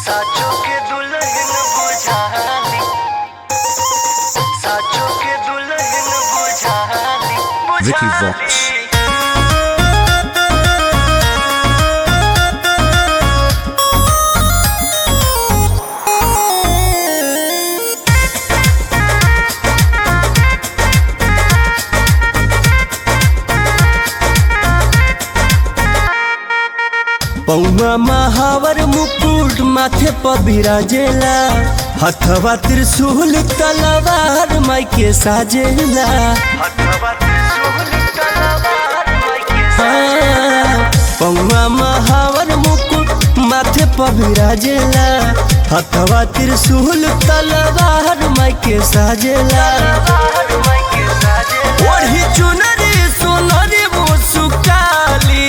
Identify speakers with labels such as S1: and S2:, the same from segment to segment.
S1: साचो के दुल्हन बुझाली साचो के दुल्हन बुझाली
S2: Vicky
S1: बुझाली।
S2: Vox.
S3: पौवा महावर मुकुट माथे पर बिराजेला हथवा त्रिशूल तलवार माई के साजेला
S1: हथवा त्रिशूल तलवार मायके
S3: हाँ, पौवा महावर मुकुट माथे पर बिराजेला हथवा त्रिशूल तलवार माई के साजेला
S1: तलवार मायके साजे
S3: ओढ़ी चुनरी सोनरी मुसुकाली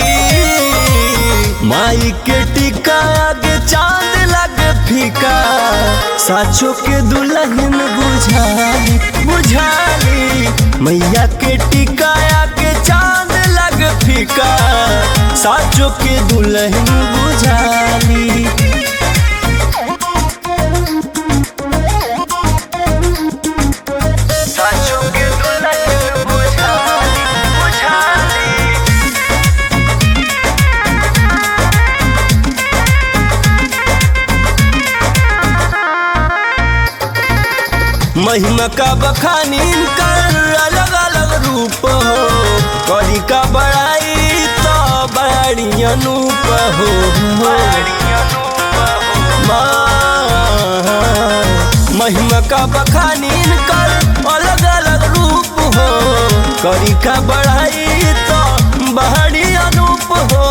S3: माई के टिका आगे चांद लगे फीका साचो के दुल्हन बुझाली बुझाली मैया के टिका आगे चांद लगे फीका साचो के दुल्हन बुझाली
S1: साचो के दुल्हन बुझाली बुझाली
S3: महिमा का बखानी कर अलग अलग रूप हो करी का बड़ाई तो बड़ी अनूप हो माँ, महिमा का बखानी कर अलग अलग रूप हो करी का बड़ाई तो बड़ी अनूप हो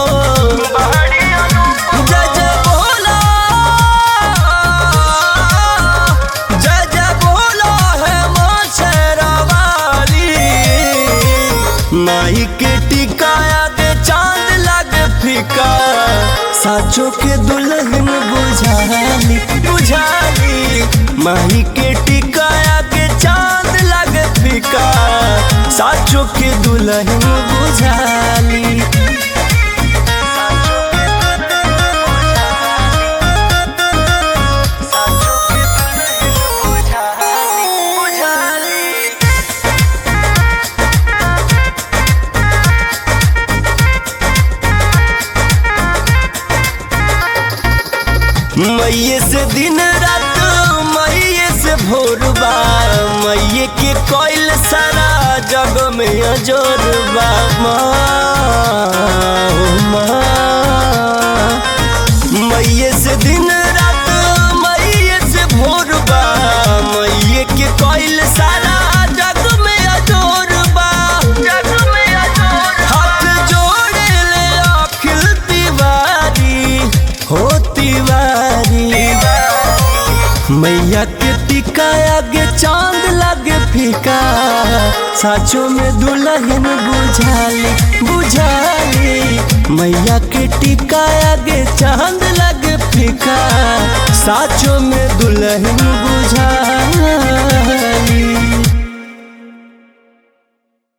S3: जय जय बोला जय जय बोला है माँ शेरावाली माई के टिकाया के चांद लगे फीका साचो के दुल्हन बुझाली बुझाली माई के टिकाया के चांद लगे फीका साचो के दुल्हन बुझाली मैये से दिन रात मैये से भोरबा मैये के कोयल सारा जग में अजोरबा माँ ओ माँ मैये से दिन रात मैये से भोरबा मैये के कोयल सारा जग में अजोरबा जग में अजोर हाथ जोड़े ले अखिल तिवारी हो तिवारी मैया के टिका आगे चांद लगे फीका साचो में दुल्हन बुझाली बुझाली मैया के टिका आगे चांद लगे फीका साचो में दुल्हन बुझाली